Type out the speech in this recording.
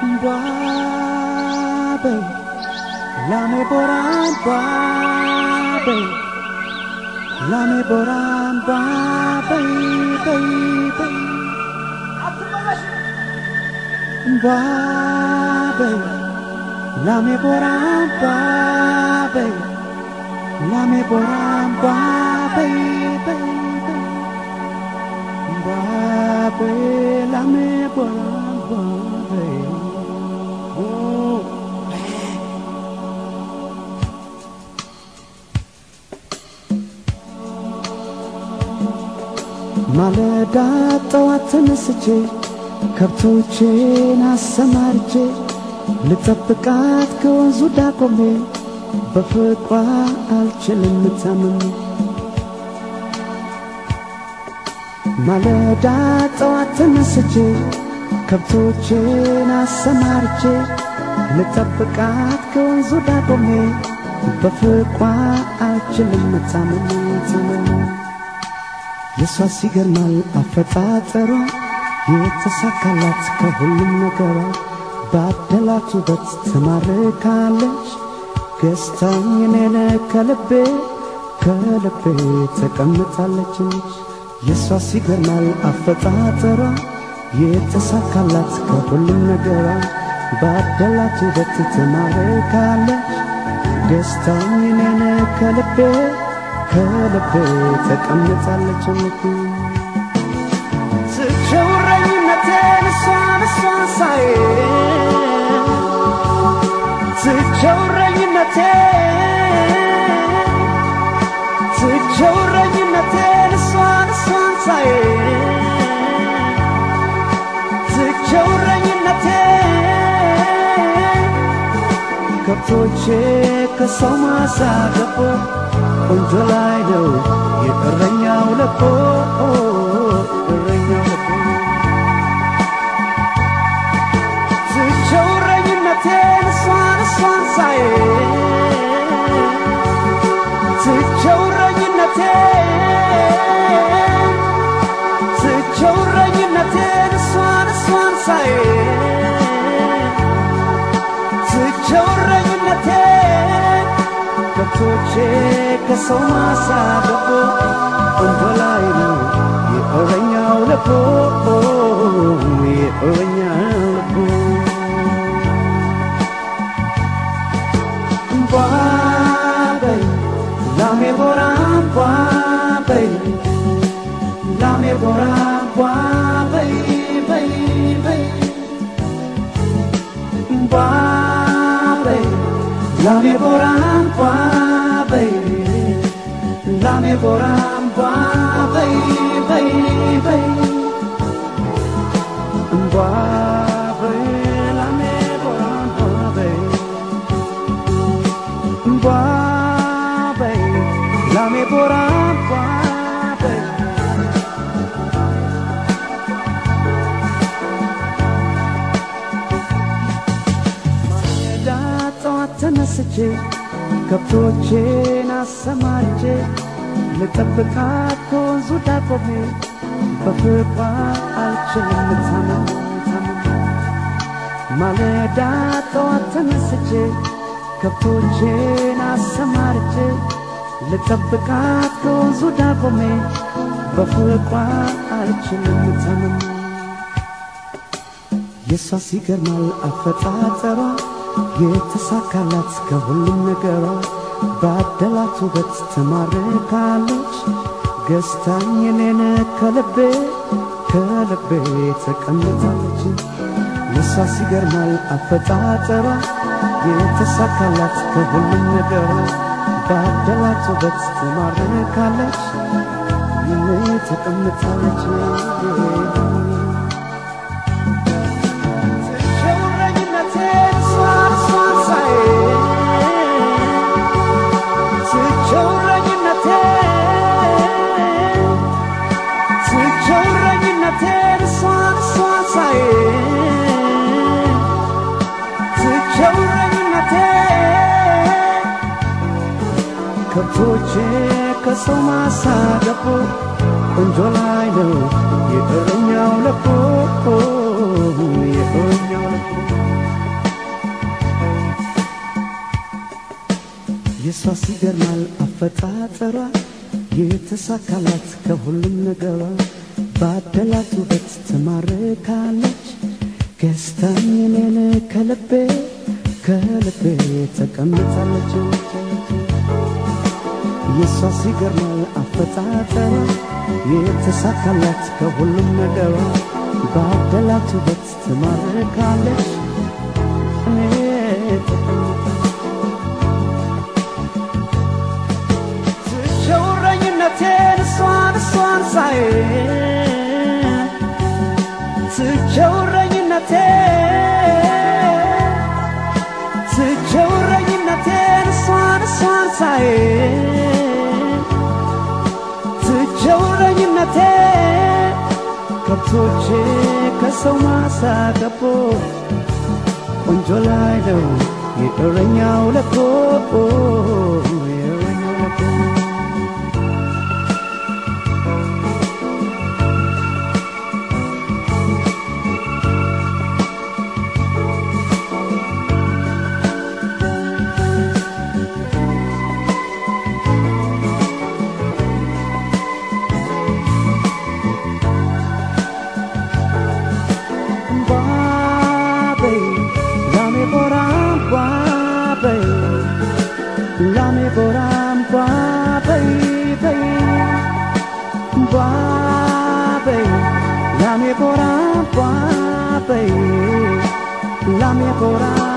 እምቧ በይ ላሜ ቦራ እምቧ በይ ላሜ ቦራ እምቧ በይ በይ በይ እምቧ በይ ላሜ ቦራ እምቧ በይ ላሜ ቦራ እምቧ በይ በይ በይ እምቧ በይ ላሜ ቦራ እምቧ በይ ኦ ማለዳ ጠዋት ተነስቼ ከብቶቼን አሰማርቼ ልጠብቃት ከወንዙ ዳር ቆሜ በፍቅሯ አልችልም ታምሜ ማለዳ ጠዋት ተነስቼ ከብቶቼን አሰማርቼ ልጠብቃት ከወንዙ ዳር ቆሜ በፍቅሯ አልችልም ታምሜ ታምሜ የሷ ሲገርማል አፈጣጠሯ የተሳካላት ከሁሉም ነገሯ ባደላት ውበት ትማርካለች ገዝታኝ እኔን ከልቤ ከልቤ ተቀምጣለች የሷ ሲገርማል አፈጣጠሯ የተሳካላት ከሁሉም ነገሯ ባደላት ውበት ትማርካለች ገዝታኝ እኔን ከልቤ ከልቤ ተቀምጣለች ልክ ትቸውረኝነቴን እሷን እሷን ሳይ ትቸውረኝነቴን ትቸውረኝነቴን እሷን እሷን ሳይ ትቸውረኝነቴን ከብቶቼ ከሰው ማሳ ገቦ ቆንጆ ላይ ነው የእረኛው ለቦ እረኛው ለቦ ትቸውረኝነቴን እሷን እሷን ሳይ ትቸውረኝነቴን ትቸውረኝነቴን እሷን እሷን ሳይ ትቸውረኝነቴን ከብቶቼ ከሰው ማሳ ገቦ ቆንጆ ላይ ነው የእረኛው ልቦ የእረኛው ልቦ እምቧ በይ ላሜ ቦራ እምቧ በይ ላሜ ቦራ እምቧ በይ በይ በይ እምቧ በይ ላሜ ቦራ እምቧ በይ ላሜ ቦራ እምቧ በይ በይ በይ እምቧ በይ ላሜ ቦራ እምቧ በይ እምቧ በይ ላሜ ቦራ እምቧ በይ ማለዳ ጠዋት ተነስቼ ከብቶቼን አሰማርቼ ልጠብቃት ከወንዙ ዳር ቆሜ በፍቅሯ አልችልም ታምሜ ታምሜ ማለዳ ጠዋት ተነስቼ ከብቶቼን አሰማርቼ ልጠብቃት ከወንዙ ዳር ቆሜ በፍቅሯ አልችልም ታምሜ የሷ ሲገርማል አፈጣጠሯ የተሳካላት ከሁሉም ነገሯ ባደላት ውበት ትማርካለች ገዝታኝ እኔን ከልቤ ከልቤ ተቀምጣለች የሷ ሲገርማል አፈጣጠሯ የተሳካላት ከሁሉም ነገሯ ባደላት ውበት ትማርካለች ይኔ ተቀምጣለች ትቸውረኝነቴን እሷን እሷን ሳይ ትቸውረኝነቴን ትቸውረኝነቴን እሷን እሷን ሳይ ትቸውረኝነቴን ከብቶቼ ከሰው ማሳ ገቦ ቆንጆ ላይ ነው የእረኛው ለቦ የእረኛው ለቦ የሷስ ይገርማል አፈጣጠሯ የተሳካላት ከሁሉም ነገሯ ባደላት ውበት ትማርካለች ገዝታኝ እኔን ከልቤ ከልቤ ተቀምጣለች የሷስ ይገርማል አፈጣጠሯ የተሳካላት ከሁሉም ነገሯ ባደላት ውበት ትማርካለች እኔ ትቸውረኝነቴን እሷን እሷን ሳይ ትቸውረኝነቴን ትቸውረኝነቴን እሷን እሷን ሳይ ትቸውረኝነቴ ከብቶቼ ከሰው ማሳ ገቦ ቆንጆ ላይ ነው የእረኛው ለኮ የእረኛው ለኮ Babe, lame boram babe, lame boram babe, babe, lame boram babe, lame boram